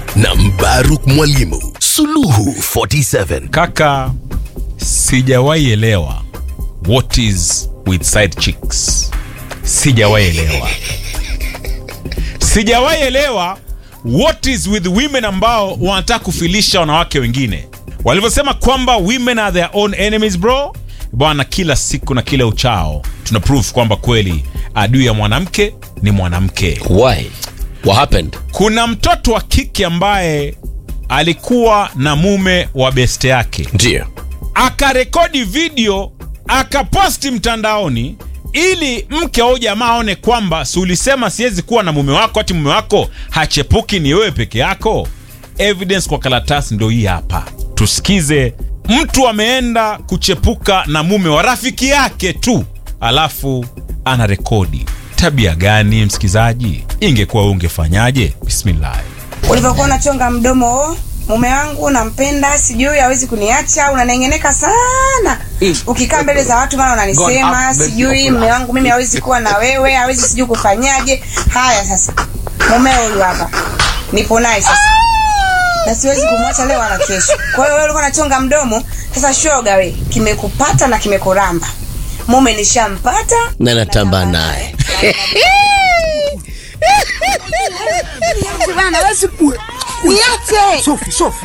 na Mbaruk Mwalimu. Suluhu 47. Kaka, sijawahi elewa what is with side chicks. Sijawahi elewa, sijawahi elewa what is with women ambao wanataka kufilisha wanawake wengine, walivyosema kwamba women are their own enemies bro. Bwana, kila siku na kila uchao tuna proof kwamba kweli adui ya mwanamke ni mwanamke. Why? What happened? Kuna mtoto wa kike ambaye alikuwa na mume wa beste yake Ndio. akarekodi video akaposti mtandaoni ili mke au jamaa aone kwamba si ulisema siwezi kuwa na mume wako ati mume wako hachepuki ni wewe peke yako evidence kwa karatasi ndo hii hapa tusikize mtu ameenda kuchepuka na mume wa rafiki yake tu alafu ana rekodi tabia gani msikizaji ingekuwa wewe ungefanyaje bismillah ulivyokuwa unachonga mdomo "Oh, mume wangu nampenda sijui hawezi kuniacha unanengeneka sana ukikaa mbele za watu mara unanisema sijui mume wangu mimi hawezi kuwa na wewe hawezi sijui kufanyaje haya sasa mumeo huyu hapa nipo naye sasa na siwezi kumwacha leo wala kesho kwa hiyo wewe ulikuwa unachonga mdomo sasa shoga we kimekupata na kimekuramba mume nishampata Na natamba naye. bana wewe siku niache Sofi, Sofi.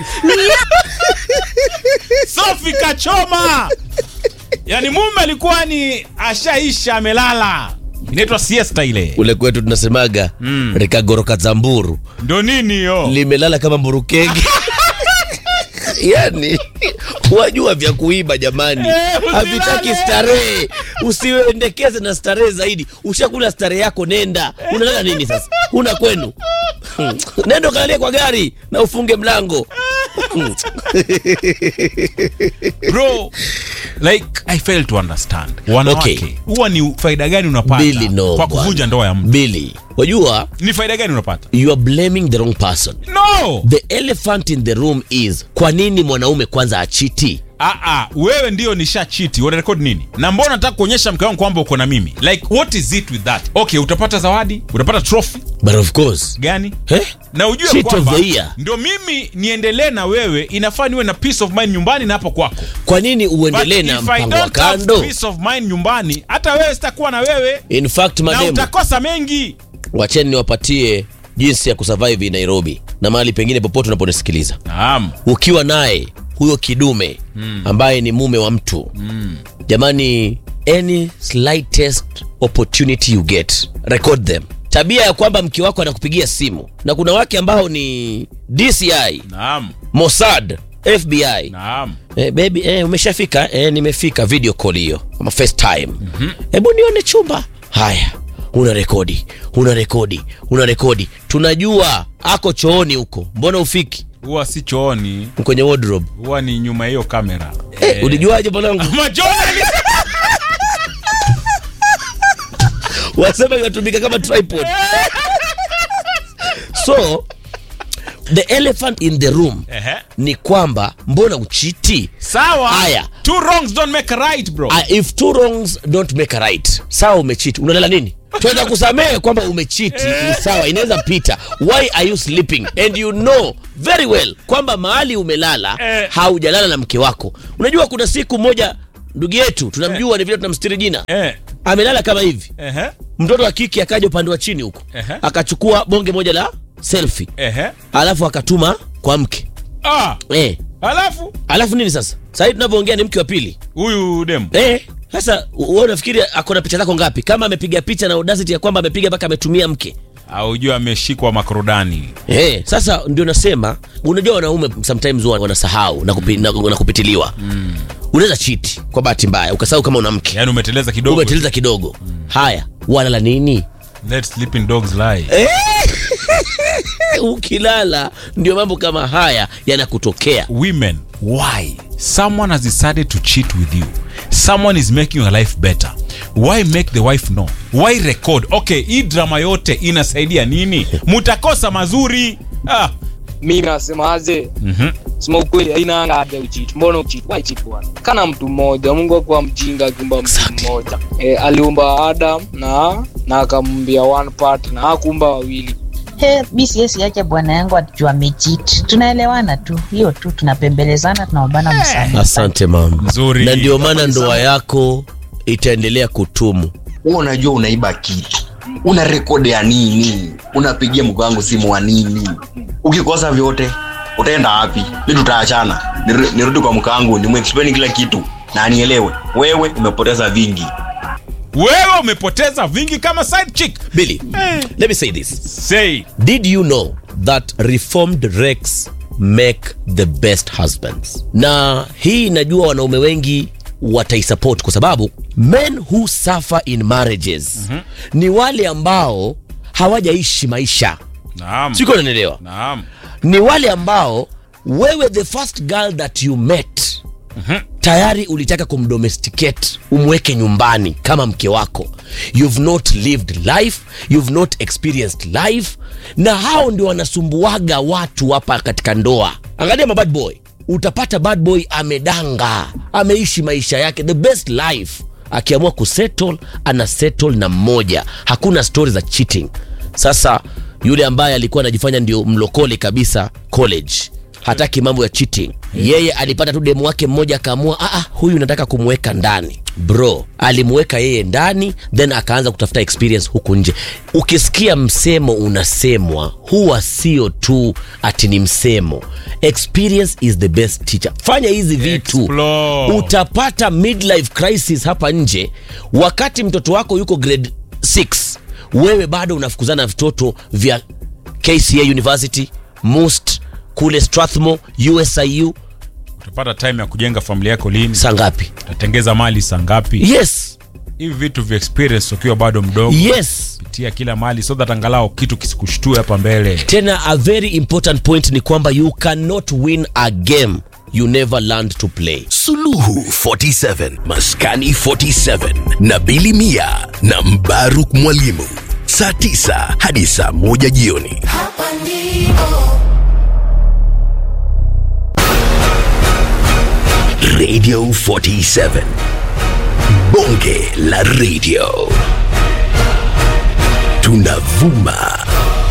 Sofi kachoma. Yaani mume alikuwa ni ashaisha amelala. Inaitwa siesta ile. Ule kwetu tunasemaga mm. rekagoroka zamburu Ndo nini hiyo? limelala kama mburukenge. yani wajua vya kuiba jamani, Eh, usilale. havitaki starehe. Usiendekeze na starehe zaidi. Ushakula starehe yako, nenda. Unalala nini sasa? Una kwenu? Hmm. Nenda ukalalie kwa gari na ufunge mlango. Bro, like I fail to understand. Wanawake, Okay. huwa ni faida gani unapata Bili no kwa bwana. kuvunja ndoa ya mtu? Bili, wajua Ni faida gani unapata? you are blaming the wrong person. No. The elephant in the room is kwa nini mwanaume kwanza achiti? Ah ah, wewe ndio nisha chiti. Una record nini? Na mbona nataka kuonyesha mke wangu kwamba uko na mimi? Like what is it with that? Okay, utapata zawadi, utapata trophy But of course. gani? Eh? na ujue Cheat of kwamba the year. ndio mimi niendelee na wewe inafaa niwe na peace of mind nyumbani na hapo kwako Kwa nini uendelee But na if I mpango wa don't have kando? peace of mind nyumbani hata wewe sitakuwa na wewe In fact, na mademu, utakosa mengi wacheni niwapatie jinsi ya kusurvive in Nairobi na mahali pengine popote unaponisikiliza. naam Ukiwa naye huyo kidume ambaye ni mume wa mtu jamani, any slightest opportunity you get, record them. Tabia ya kwamba mke wako anakupigia simu, na kuna wake ambao ni DCI, naam Mossad, FBI naam Eh, baby eh, umeshafika eh, nimefika video call hiyo ama FaceTime. Hebu nione chumba. Haya, una rekodi, una rekodi, una rekodi. Tunajua ako chooni huko, mbona ufiki huwa si chooni kwenye wardrobe? huwa ni nyuma ya hiyo kamera Eh, ulijuaje mwanangu? Majority- Wasema inatumika kama tripod. So the elephant in the room Ehe. ni kwamba mbona uchiti? sawa Haya. two wrongs don't make a right bro Ah, if two wrongs don't make a right sawa umechiti unalala nini tunaweza kusamehe kwamba umechiti ni sawa inaweza pita why are you sleeping and you know very well kwamba mahali umelala Eh. haujalala na mke wako unajua kuna siku moja ndugu yetu tunamjua ni vile tunamstiri jina eh amelala kama hivi ehe mtoto wa kike akaja upande wa chini huko Ehe. akachukua bonge moja la selfie ehe alafu akatuma kwa mke ah eh. alafu alafu nini sasa sahii tunavyoongea ni mke wa pili huyu demu Eh, sasa wewe unafikiri ako na picha zako ngapi? Kama amepiga picha na audacity ya kwamba amepiga mpaka ametumia mke. aujua ameshikwa makorodani Eh, sasa ndio nasema unajua wanaume sometimes huwa wanasahau na, kupi, na, na kupitiliwa. Unaweza cheat kwa bahati mbaya ukasahau kama una mke. yaani umeteleza kidogo Umeteleza kidogo. Haya, walala nini? let sleeping dogs lie Ukilala ndio mambo kama haya yanakutokea. women why someone has decided to cheat with you someone is making your life better why make the wife know why record okay hii drama yote inasaidia nini mutakosa mazuri ah. mi nasemaje sema ukweli haina haja uchiti mbona uchiti why cheat bwana kana mtu mmoja mungu akuwa mjinga akiumba mtu mmoja e, aliumba adam na na akamwambia one part na akuumba wawili he mi siwezi acha bwana yangu atijua amechit tunaelewana tu hiyo tu tunapembelezana tunaombana msamaha asante mama Nzuri. na ndio maana ndoa yako itaendelea kutumu wewe unajua unaiba kitu una rekodi ya nini unapigia mke wangu simu wa nini ukikosa vyote utaenda wapi mi tutaachana Niru- nirudi kwa mke wangu nimwexplain kila kitu na anielewe wewe umepoteza vingi wewe umepoteza vingi kama side chick billy let me say this say did you know that reformed rex make the best husbands na hii najua wanaume wengi wataisupport kwa sababu men who suffer in marriages mm-hmm. ni wale ambao hawajaishi maisha naam siko nanaelewa naam ni wale ambao wewe the first girl that you met tayari ulitaka kumdomesticate umweke nyumbani kama mke wako you've not lived life you've not experienced life na hao ndio wanasumbuaga watu hapa katika ndoa angalia mabad boy utapata bad boy amedanga ameishi maisha yake the best life akiamua kusettle ana settle na mmoja hakuna stori za cheating sasa yule ambaye alikuwa anajifanya ndio mlokole kabisa college hataki mambo ya cheating yeye alipata tu demu wake mmoja akaamua "Ah, ah, huyu nataka kumweka ndani bro alimweka yeye ndani then akaanza kutafuta experience huku nje ukisikia msemo unasemwa huwa sio tu ati ni msemo experience is the best teacher fanya hizi vitu Explore. utapata midlife crisis hapa nje wakati mtoto wako yuko grade 6 wewe bado unafukuzana na vitoto vya kca university must kule strathmore usiu utapata time ya kujenga familia yako lini saa ngapi utatengeza mali saa ngapi yes hivi vitu vya experience ukiwa bado mdogo yes pitia kila mali so that angalau kitu kisikushtue hapa mbele tena a very important point ni kwamba you cannot win a game you never learned to play Suluhu 47 Maskani 47 na Bili Mia na Mbaruk Mwalimu saa 9 hadi saa 1 jioni. Radio 47 Bonge la Radio tunavuma